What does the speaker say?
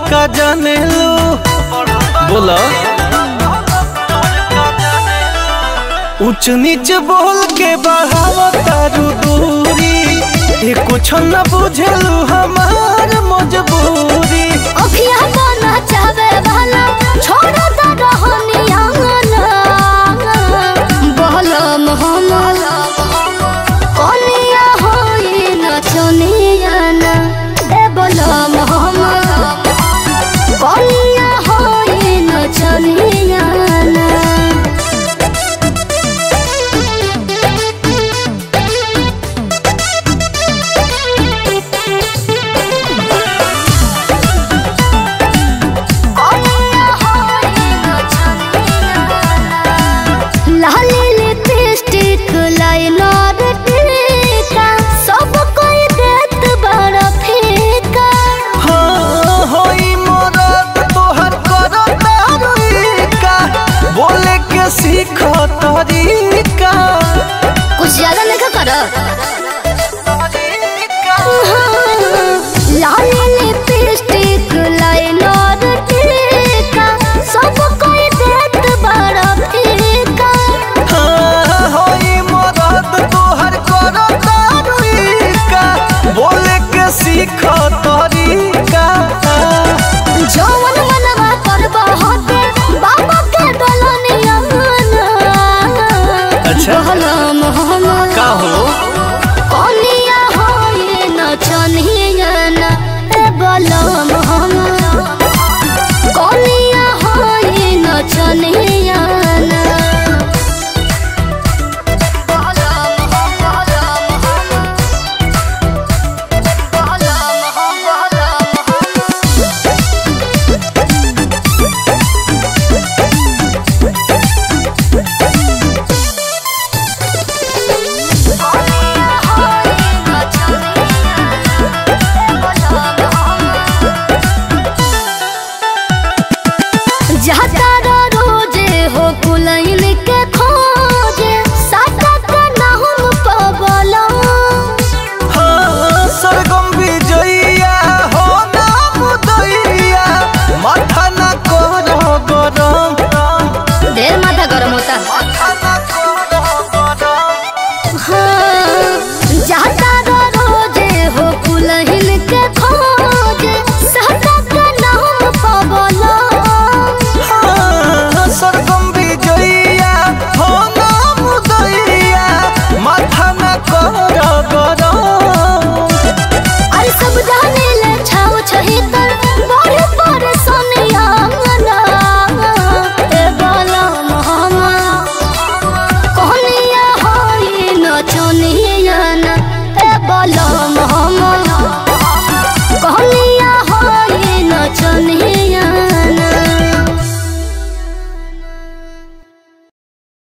का जाने लो बोला ऊंच नीच बोल के बढ़ावा तारू दूरी ये कुछ न बुझलू हमार मजबूरी अखिया बना चावे वाला छोड़ द रहनिया बहलम हम कनिया होई नचनिया ना ए बलम हम कनिया होई नचनिया ना लाली लिपस्टिक लाइनर टीका सब कोई देत बड़ा फीका हाँ होई मरद तोहर करो तारीका बोले के सीख तरीका कुछ ज्यादा नहीं करो लाली लिपस्टिक लाइनर टीका सब कोई देत बड़ा फीका हाँ होई मरद तोहर करो तारीका बोले के सीख तरीका जौन मनवा करबा होते बाबा के दलनिया अच्छा। बहलम हम का हो कनिया होई नचनिया ना ए बलम हम कनिया होई नचनिया ना बहलम हम बहलम हम बहलम हम बहलम हम जाता रोजे हो कुलैन के खोजे साटा के ना हम पबला हाँ सरगम विजया हो नाम दैया माथा न करो गरम ढेर माथा गरम होता माथा न करो गरम हाँ जाता रोजे हो कुलैन के